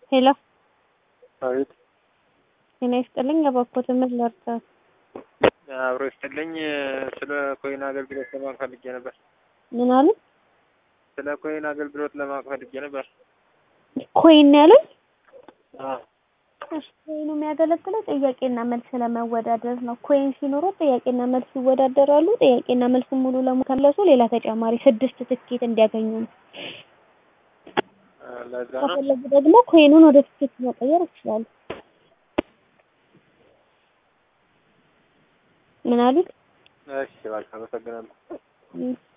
ሄሎ አቤት ጤና ይስጥልኝ። የበኩት ምን ልርዳት? አብሮ ይስጥልኝ። ስለ ኮይን አገልግሎት ለማወቅ ፈልጌ ነበር። ምን አሉ? ስለ ኮይን አገልግሎት ለማወቅ ፈልጌ ነበር። ኮይን ያሉኝ? አዎ እሺ፣ ኮይኑ የሚያገለግለው ጥያቄና መልስ ለመወዳደር ነው። ኮይን ሲኖረው ጥያቄና መልስ ይወዳደራሉ። ጥያቄና መልስ ሙሉ ለሙሉ ከመለሱ ሌላ ተጨማሪ ስድስት ትኬት እንዲያገኙ ነው። ለዛ ነው። ከፈለጉ ደግሞ ኮይኑን ወደ ትኬት መቀየር ይችላሉ። ምን አሉት? እሺ፣ እባክህ አመሰግናለሁ። እም